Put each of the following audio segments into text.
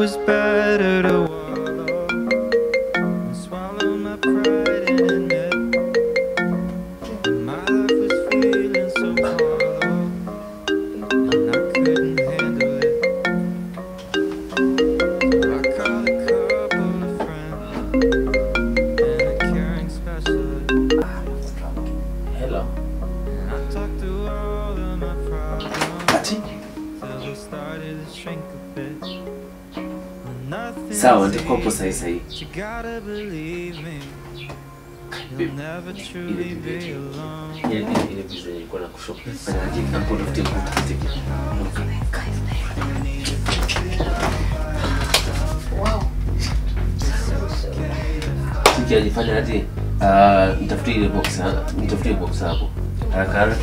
was better to wallow and swallow my pride and admit my life was feeling so hollow and I couldn't handle it. So I called a couple of friends and a caring specialist. Hello. And I talked through all of my problems Ati? till we started to shrink a bit. When nothing's Sawa, ndiko hapo easy, sahi sahi. but you gotta believe me. You'll never truly be alone. Ile ile ile visa ilikuwa na kushow. Fanya aje hapo tafute kutafute. Tiki ajifanya aje? Ah, nitafutie ile box, ha- nitafutie box hapo. Haraka haraka.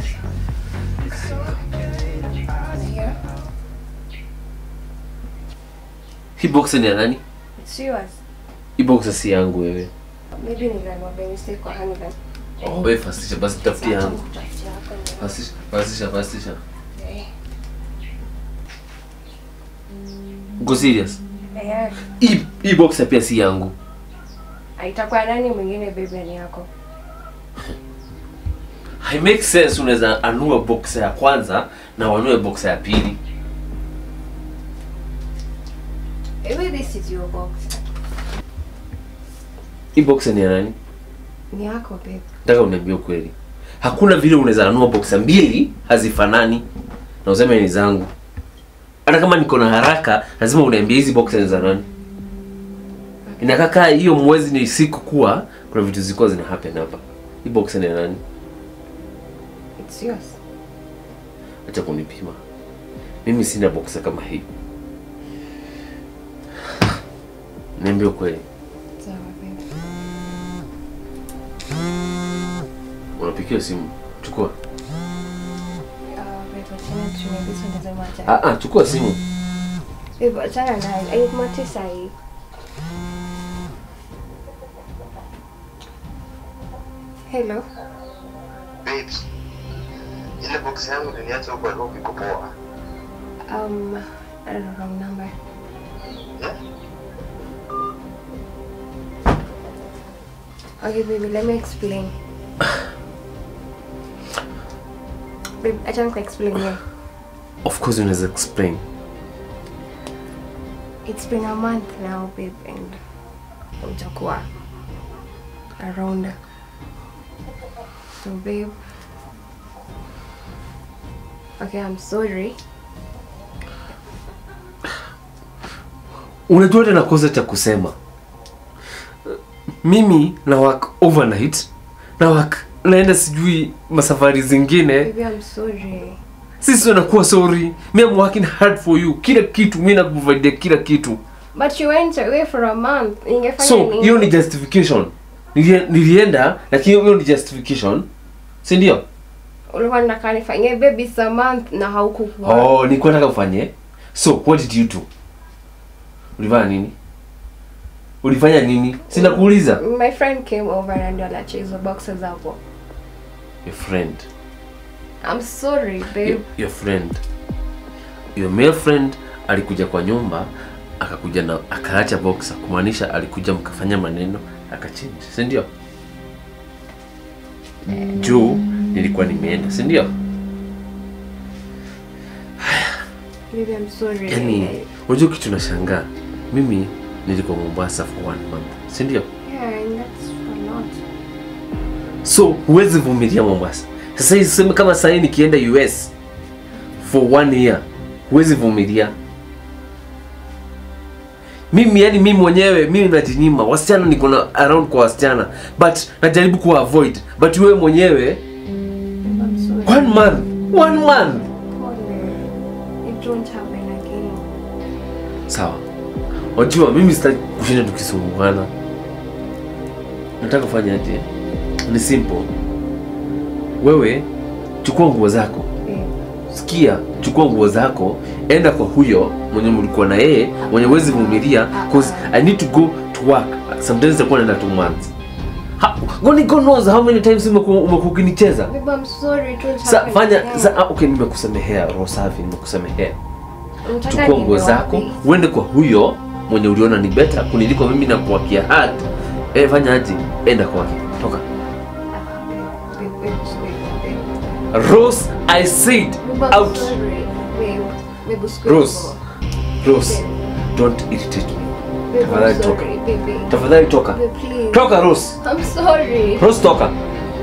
Hii box ni ya nani? It's yours. Hii box si yangu wewe. Maybe niliamua by mistake kwa handbag. Oh, wewe fastisha basi tafutie yangu. Kutafutia hapa ni- Fastisha, fastisha, fastisha. Eh, Uko serious? eh, Hii hii box pia si yangu. itakuwa nani mwingine baby ni yako? Hai make sense unaweza anua box ya kwanza na wanue box ya pili. Maybe this is your box. Hii box ni ya nani? Ni yako babe. Nataka uniambie ukweli. Hakuna vile unaweza anua box mbili hazifanani na useme ni zangu. Hata kama niko na haraka, lazima uniambie hizi box ni za nani. Inakaa kaa hiyo mwezi ni siku kuwa kuna vitu zilikuwa zina happen hapa. Hii box ni ya nani? It's yours. Acha kunipima. Mimi sina boxer kama hii. Niambie ukweli. Sawa babe. Unapikiwa simu. Chukua. Uh, babe, achana tutumie this one doesn't matter. Ah ah, chukua simu. Babe, achana nayo. Haikumatii sahi. Hello. Babes, ile box yangu niliacha huko Nairobi iko poa. Um, I don't know, wrong number. Yeah? Okay, baby, let me explain. babe, achana kwa explain here. Of course unaweza explain. It's been a month now, babe, and utakuwa around. So, babe. Okay, I'm sorry. Unajua hata nakosa cha kusema. Mimi na work overnight na work naenda sijui masafari zingine. Baby, I'm sorry. Sisi tunakuwa sorry. Me I'm working hard for you. Kila kitu mimi nakuprovidea kila kitu. But you went away for a month. Ingefanya So nini? hiyo ni justification. Nilie- Nilienda lakini hiyo ni justification. Si ndio? Ulikuwa nataka nifanyie baby it's a month na haukukuwa. Oh, nilikuwa nataka ufanye. So what did you do? Ulifanya nini? Ulifanya nini? Sina kuuliza. My friend came over na ndio aliacha hizo boxes hapo. Your friend. I'm sorry, babe. Your, your friend. Your male friend alikuja kwa nyumba akakuja na akaacha boxer kumaanisha alikuja mkafanya maneno akachange, si ndio? Juu nilikuwa nimeenda, si ndio? Baby, I'm sorry. Yaani unajua kitu nashangaa. Mimi nilikuwa Mombasa for one month, si ndio? Yeah, and that's a lot. So huwezi vumilia Mombasa. Sasa hizi sema kama sasa hivi nikienda US for one year, huwezi vumilia. Mimi yani mimi mwenyewe mimi najinyima. Wasichana niko na around kwa wasichana but najaribu kuwa avoid. But wewe mwenyewe Babe, I'm sorry. one month, one month. Pole. It won't happen again. Sawa. Wajua mimi sitaki kushinda tukisumbuana. Nataka kufanya aje? Ni simple. Wewe chukua nguo zako. Babe, sikia chukua nguo zako enda kwa huyo mwenye mlikuwa na yeye mwenye wezi vumilia cause i need to go to work sometimes itakuwa naenda two months Ha- Goni God knows how many times umekuwa umekuwa ukinicheza babe, I'm sorry. It won't sa happen fanya again. sa ah, okay nimekusamehea roho safi nimekusamehea Unataka chukua niende nguo zako wapi? uende kwa huyo mwenye uliona ni beta kuniliko mimi na kuwakia hat e, fanya aje enda kwake toka Babe, babe, babe, babe. rose i said Babe, I'm out sorry. Babe, babe, usiku Rose. hivyo. rose don't irritate me Babe, Tafadhali I'm toka. sorry, baby. tafadhali toka Babe, please. toka rose I'm sorry. rose toka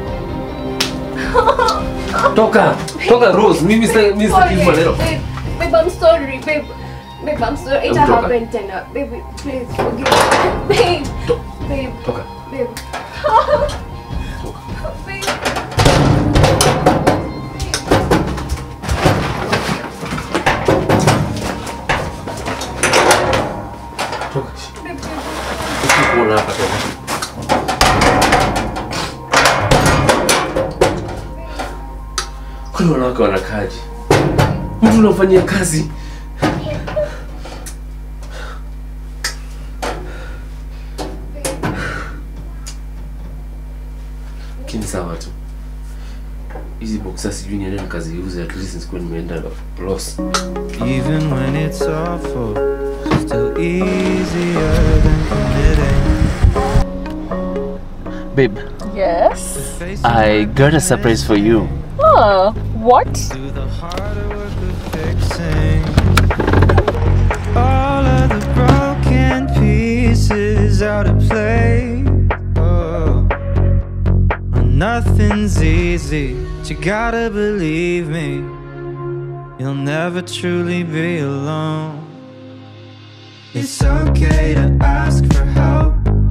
toka toka rose mimi sasa mimi sasa hivi maneno Babe, babe, I'm sorry, babe. Babe, I'm sorry. It Hebu toka. happened tena. Baby, please forgive me. Babe, To- babe, toka babe. Babe. toka Babe, babe. Usikuona hapa toka kwani wanawake wanakaaje mtu unamfanyia kazi lakini sawa tu hizi boksa sijui niende nikaziuze at least nisikuwa nimeenda loss Even when it's awful, still easier than committing. babe Yes. Face i got a surprise for you Oh, what? do the harder work of fixing all of the broken pieces out of place. Oh, oh, nothing's easy, but you gotta believe me. You'll never truly be alone. It's okay to ask for help.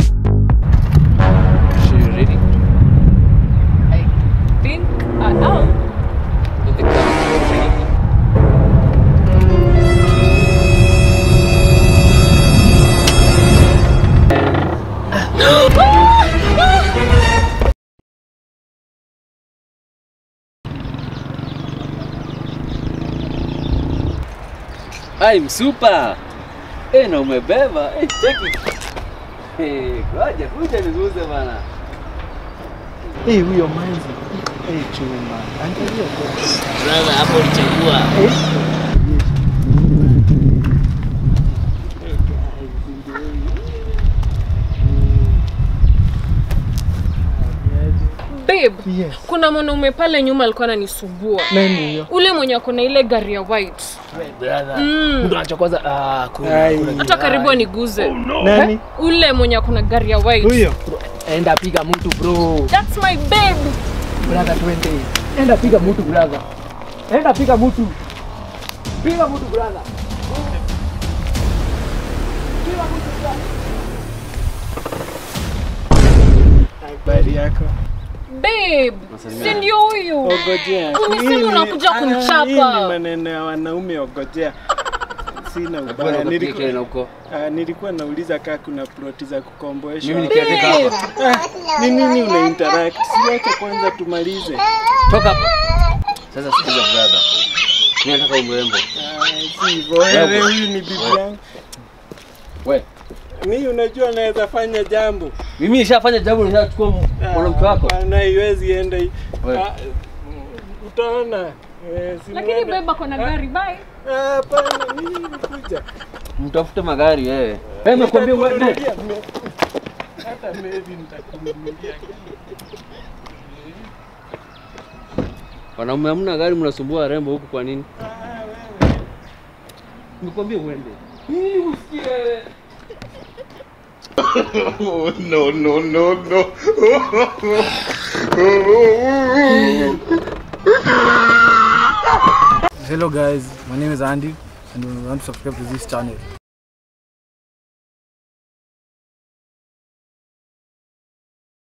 Are you ready? I think I am. With the camera ready? I'm super. Eh, na umebeba. Eh, cheki. Eh, ngoja kuja niguze bana. Eh, huyo manzi. Eh, chuma. Angalia kwa. Brother, hapo ulichagua. Babe, Yes. kuna mwanaume pale nyuma alikuwa ananisumbua. Nani huyo? Ule mwenye ako na ile gari ya white. Mm. Ai. Hata karibu aniguze. Nani? Ule mwenye ako na gari ya white. Huyo. enda piga mtu bro That's my babe. brother twende enda piga mtu brother enda piga mtu piga mtu brother Habari yako? Babe, si ndio huyu? Ogojea. Umesema Hii ni- unakuja ah, kunichapa. Hii ni maneno ya wanaume ogojea. Sina ubaya. Nilikuwa, huko. ah, nilikuwa nauliza kaa kuna ploti za kukomboeshwa. Mimi nikiandika hapa. Ah, ni nini una interact? Siwache kwanza tumalize. Toka hapa. Sasa sikiza brother. Mimi nataka umrembo. Ah, si hivyo. Wewe huyu ni bibi yangu. We, Mimi unajua naweza fanya jambo. mimi nishafanya jambo nishachukua mwanamke wako. Hapana, haiwezi enda hii. We. Ah, Utaona. Eh, si Lakini muende. babe ako na gari, bye. Ah, Hapana, mimi nikuja. Mtafute magari wewe. Wewe nimekwambia uende. Nitakununulia me- Hata maybe nitakununulia. Wanaume hamna gari mnasumbua warembo huku kwa nini? Ah, wewe. Nimekwambia uende. Hii usikie wewe. hello guys my name is andy and you want to subscribe to this channel